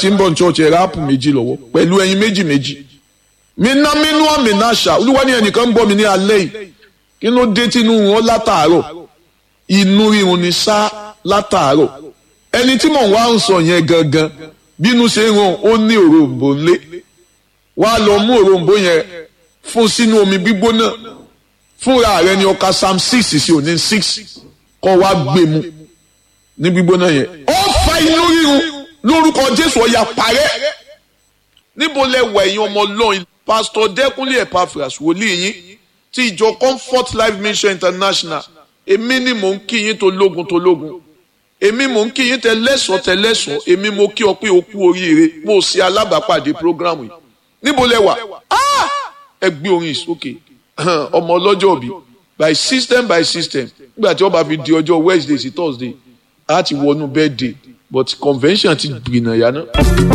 ti ń bọ̀ ní church ẹ̀rọ áàpù méjì lọ́wọ́ pẹ̀lú ẹyin méjì méjì mina minu amina ṣá olúwa ní ẹnìkan ń bọ̀ mí ní alẹ́ yìí kí ló dé tínú wọn látàárọ̀ inú rírun ni sá látàárọ̀ ẹni tí mò ń wá ń sọ yẹn gangan bínú ṣe ń ràn ó ní òrombó ńlé wàá lọ mú òrombó yẹn fún sínú omi gbígbóná fúnra rẹ ni ọkà psalm six sí òní six kọ́ wá gbé mu ní gbígbóná yẹn ó fa inú rírun lórúkọ jésù ọ̀yà parẹ́ níbo lẹ wà ẹ̀yin ọmọ ọlọ́run pásítọ̀ dẹ́kunlé epaphras wòlíì yín ti ìjọ comfort life mission international èmi ni mò ń kí yín tó lógun tó lógun èmi mò ń kí yín tẹ lẹ́sọ̀ tẹ lẹ́sọ̀ èmi mo kí ọ pé o kú oríire mo ṣe alábàápàdé programu yìí níbo lẹ wà ẹ gbé orin ìsókè ọmọ ọlọ́jọ́ bí by system by system nígbà tí wọ́n bá fi di ọjọ́ wednesday sí thursday á ti wọnú birthday but convention ti gbìnà yá náà.